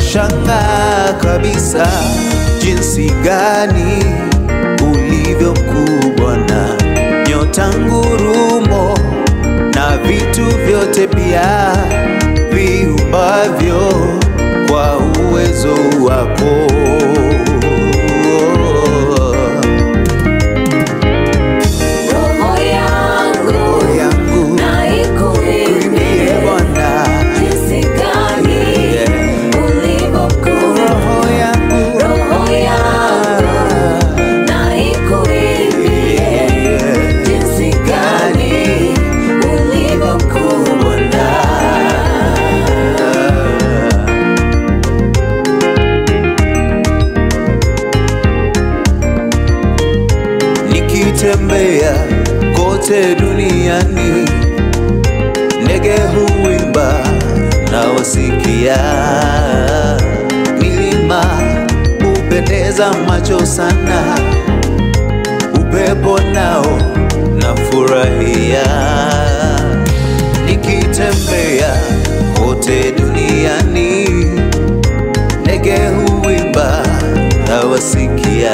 nashangaa kabisa jinsi gani ulivyo mkubwa na nyota ngurumo na vitu vyote pia viumbavyo kwa uwezo wako. Roho yangu Roho yangu na kuimbie ikuimbie Bwana, jinsi gani Yeah. ulivyo mkuu. roho yangu Roho yangu na ikuimbie jinsi gani ulivyo mkuu Bwana. nikitembea kote duniani, ndege huimba na wasikia, milima hupendeza macho sana, upepo nao nafurahia, nikitembea kote duniani, ndege huimba na wasikia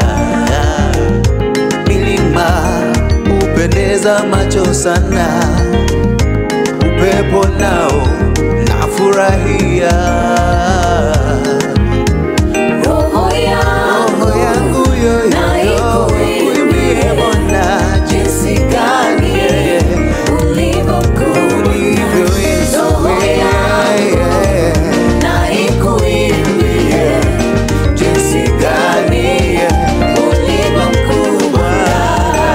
milima hupendeza macho sana, upepo nao nafurahia. Roho Roho yangu yangu na yoyoyo ikuimbie kuimbie Bwana jinsi gani ulivyo mkuu. ulivyo Yesu, Roho yangu yeah. na ikuimbie jinsi gani ulivyo mkuu Bwana.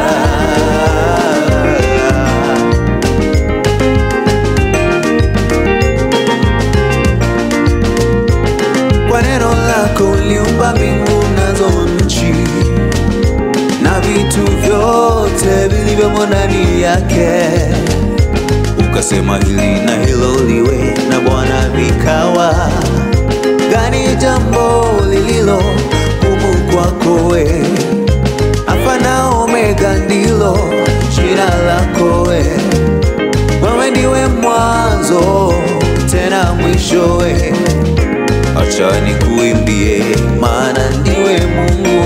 Kwa neno lako uliumba mbingu nazo nchi na vitu vyote vilivyomo ndani yake, ukasema hili na hilo liwe, na Bwana vikawa. Gani jambo lililo gumu kwako we? Alfa na Omega ndilo jina lako we. Wewe ndiwe mwanzo tena mwisho we. Acha nikuimbie, maana ndiwe Mungu